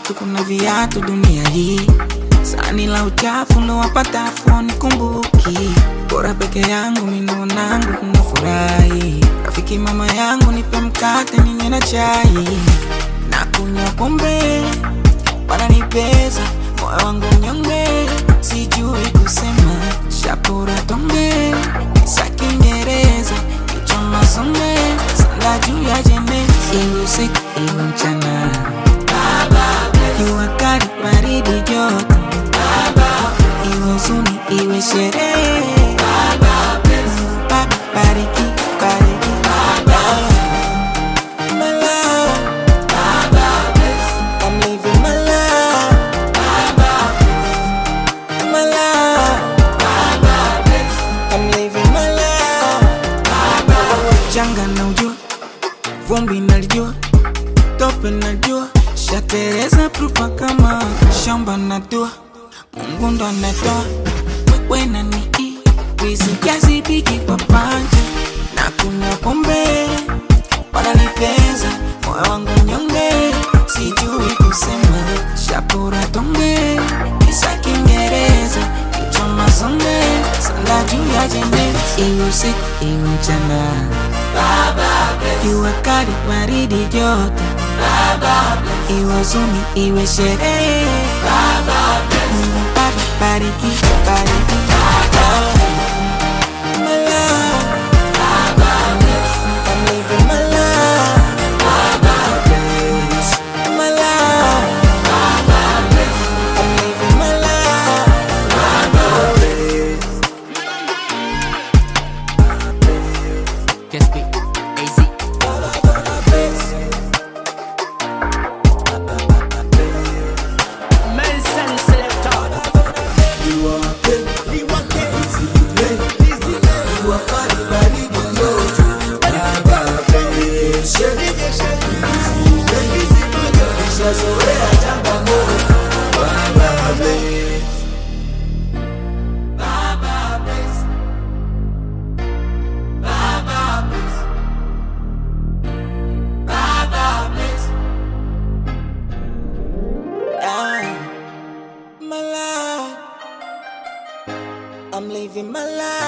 watu, kuna viatu dunia hii. Sani la uchafu ndo wapatafu nikumbuki, bora peke yangu minonangu kuna furahi. Rafiki mama yangu nipe mkate ninywe na chai, na kunywa pombe wananipeza moyo wangu mnyonge, sijui kusema shapura tonge sa Kiingereza kichwa masonge sanda juu ya jene, iwe usiku iwe mchana, jua kali baridi joto, iwe huzuni iwe sherehe, Mungu Baba bariki bariki My love, I'm living my life. My life, I'm living my life. Janga na ujua, vumbi nalijua, tope najua, shatereza prupa kama shamba natua, Mungu ndo anatoa, wewe na ni wizi kiasi biki kwa panja, na kunywa pombe wananipeza moyo wangu nyonge, sijui kusema shapura tonge kisa Kiingereza kichwa mazonge sanda juu ya jembe, iwe usiku iwe mchana, jua kali baridi joto, iwe huzuni iwe sherehe, Mungu Baba bariki bariki My love, I'm living my life. My life, I'm living my life. Just be AZ. Nelson Selector. Yeah. My life, I'm living my life.